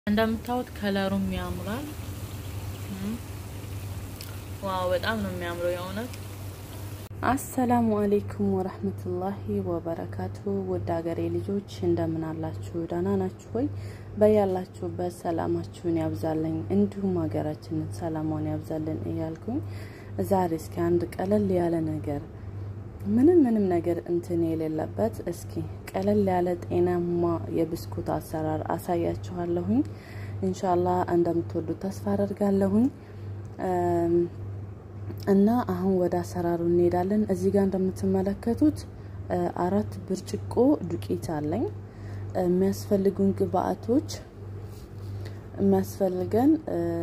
እንደምታዩት ከለሩም ያምራል። ዋው በጣም ነው የሚያምረው የእውነት። አሰላሙ አሌይኩም ወረህመቱላሂ ወበረካቱ። ውድ ሀገሬ ልጆች እንደምን አላችሁ? ደህና ናችሁ ወይ? በያላችሁበት ሰላማችሁን ያብዛልኝ፣ እንዲሁም ሀገራችንን ሰላሟን ያብዛልን እያልኩኝ ዛሬ እስኪ አንድ ቀለል ያለ ነገር ምንም ምንም ነገር እንትን የሌለበት እስኪ ቀለል ያለ ጤናማ የብስኩት አሰራር አሳያችኋለሁኝ። ኢንሻላህ እንደምትወዱት ተስፋ አደርጋለሁኝ። እና አሁን ወደ አሰራሩ እንሄዳለን። እዚህ ጋር እንደምትመለከቱት አራት ብርጭቆ ዱቄት አለኝ። የሚያስፈልጉን ግብአቶች የሚያስፈልገን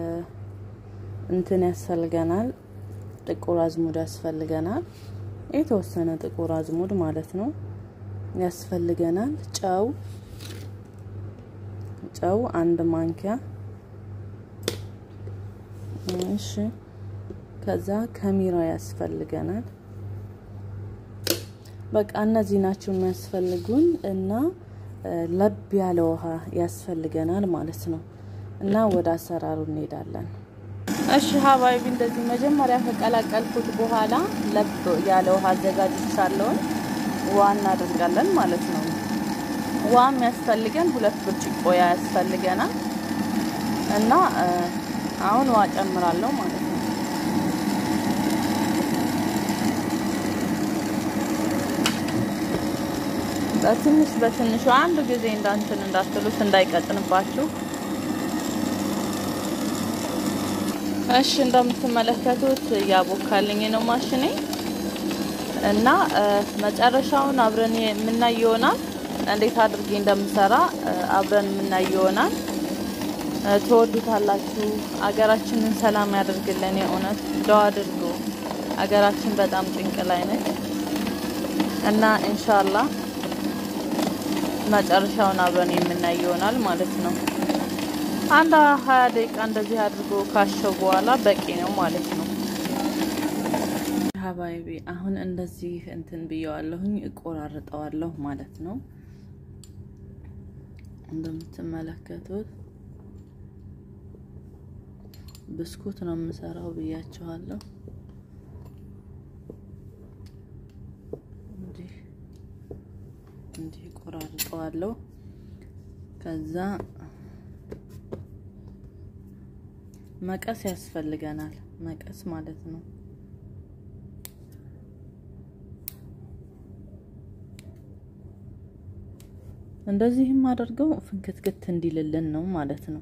እንትን ያስፈልገናል፣ ጥቁር አዝሙድ ያስፈልገናል፣ የተወሰነ ጥቁር አዝሙድ ማለት ነው ያስፈልገናል። ጨው ጨው አንድ ማንኪያ እሺ ከዛ ከሚራ ያስፈልገናል። በቃ እነዚህ ናቸው የሚያስፈልጉን እና ለብ ያለ ውሃ ያስፈልገናል ማለት ነው። እና ወደ አሰራሩ እንሄዳለን። እሺ ሀባይቢ እንደዚህ መጀመሪያ ከቀላቀልኩት በኋላ ለብ ያለ ውሃ አዘጋጅቻለሁ። ውሃ እናደርጋለን ማለት ነው። ውሃ የሚያስፈልገን ሁለት ብርጭቆ ያስፈልገናል እና አሁን ውሃ ጨምራለሁ ማለት ነው። በትንሽ በትንሹ አንድ ጊዜ እንዳንትን እንዳትሉት እንዳይቀጥንባችሁ። እሺ እንደምትመለከቱት እያቦካልኝ ነው ማሽኔ እና መጨረሻውን አብረን የምናይ ይሆናል። እንዴት አድርጌ እንደምሰራ አብረን የምናይ ይሆናል። ትወዱታላችሁ። አገራችንን ሰላም ያደርግልን። የእውነት ዱአ አድርጉ። አገራችን በጣም ጭንቅ ላይ ነች እና ኢንሻአላህ መጨረሻውን አብረን የምናይ ይሆናል ማለት ነው። አንድ ሀያ ደቂቃ እንደዚህ አድርጎ ካሸው በኋላ በቂ ነው ማለት ነው። ሀባይቢ አሁን እንደዚህ እንትን ብየዋለሁኝ እቆራርጠዋለሁ ማለት ነው። እንደምትመለከቱት ብስኩት ነው የምሰራው ብያችኋለሁ። እንዲህ እንዲህ ቆራርጠዋለሁ። ከዛ መቀስ ያስፈልገናል። መቀስ ማለት ነው። እንደዚህም አድርገው ፍንክትክት እንዲልልን ነው ማለት ነው።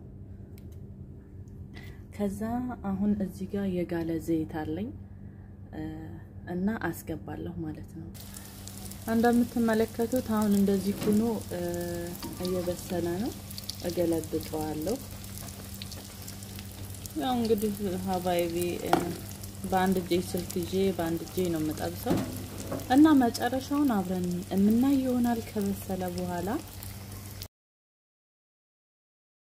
ከዛ አሁን እዚህ ጋር የጋለ ዘይት አለኝ እና አስገባለሁ ማለት ነው። እንደምትመለከቱት አሁን እንደዚህ ሆኖ እየበሰለ ነው። እገለብጠዋለሁ። ያው እንግዲህ ሀባይቢ በአንድ እጄ ስልክ ይዤ በአንድ እጄ ነው የምጠብሰው እና መጨረሻውን አብረን የምናይ ይሆናል። ከበሰለ በኋላ